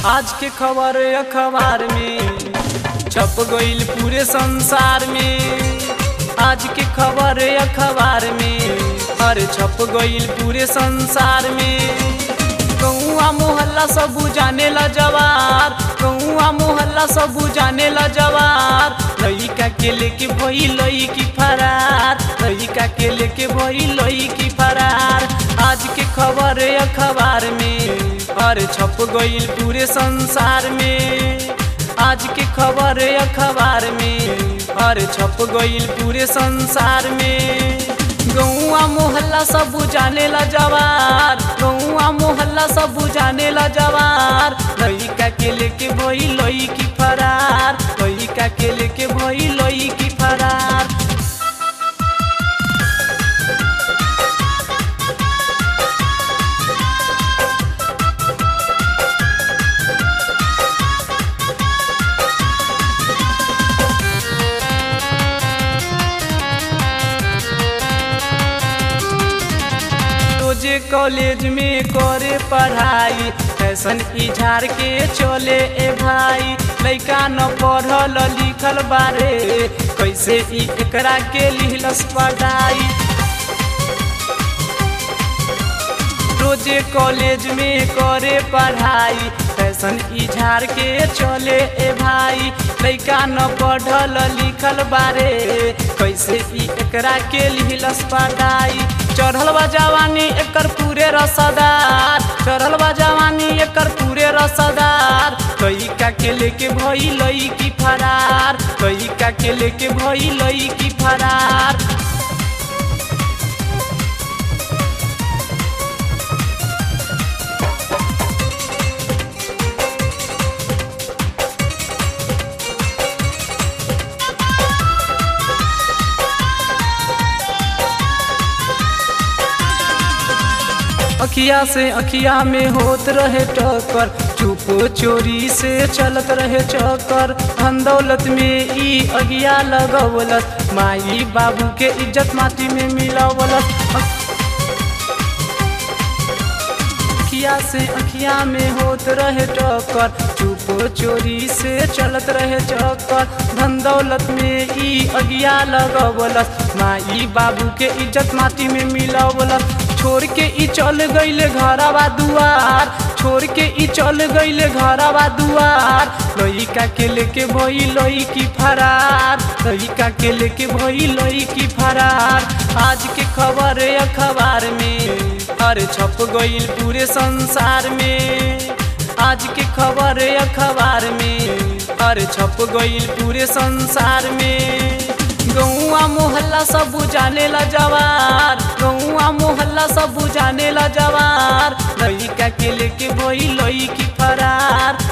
आज के खबर अखबार में छप गईल पूरे संसार में आज के खबर अखबार में अरे छप गईल पूरे संसार में कौआ मोहल्ला सब जाने ला जवार कौआ मोहल्ला सब जाने ला जवार लइका के लेके भई लइकी फरार लइका के लेके भई लइकी फरार आज के खबर अखबार में अरे छप गईल पूरे संसार में आज के खबर अखबार में अरे छप गईल पूरे संसार में गौआ मोहल्ला सब जाने ला जवार गौआ मोहल्ला सब जाने ला जवार लइका के लेके भई लइकी फरार लइका के लेके भई लइकी फरार रोजे कॉलेज में करे पढ़ाई फैशन इझार के चले ए भाई लइका न पढ़ल लिखल बारे कैसे ई एकरा के लिहलस पढ़ाई रोजे कॉलेज में करे पढ़ाई फैशन इझार के चले ए भाई लइका न पढ़ल लिखल बारे कैसे ई एकरा के लिहलस पढ़ाई चढ़ल बा जवानी एकर पूरे रसदार चढ़ल बा जवानी एकर पूरे रसदार लइका के लेके भई लइकी फरार लइका के लेके भई लइकी फरार अखिया से अखिया में होत रहे टक्कर चुप चोरी से चलत रहे चक्कर धन दौलत में ई अगिया लगवलत माई बाबू के इज्जत माटी में मिलावलत अखिया से अखिया में होत रहे टक्कर चुप चोरी से चलत रहे चक्कर धन दौलत में ई अगिया लगवलत माई बाबू के इज्जत माटी में मिलावलत छोड़ के ई चल गईले घरवा दुआर छोड़ के ई चल गईले घरवा दुआर लइका के लेके भई लइकी फरार लइका के लेके भई लइकी फरार आज के खबर अखबार में अरे छप गईल पूरे संसार में आज के खबर अखबार में अरे छप गईल पूरे संसार में गौआ मोहल्ला सब जाने ला जवार गौआ मोहल्ला सब जाने ला जवार लइका के लेके भई लइकी फरार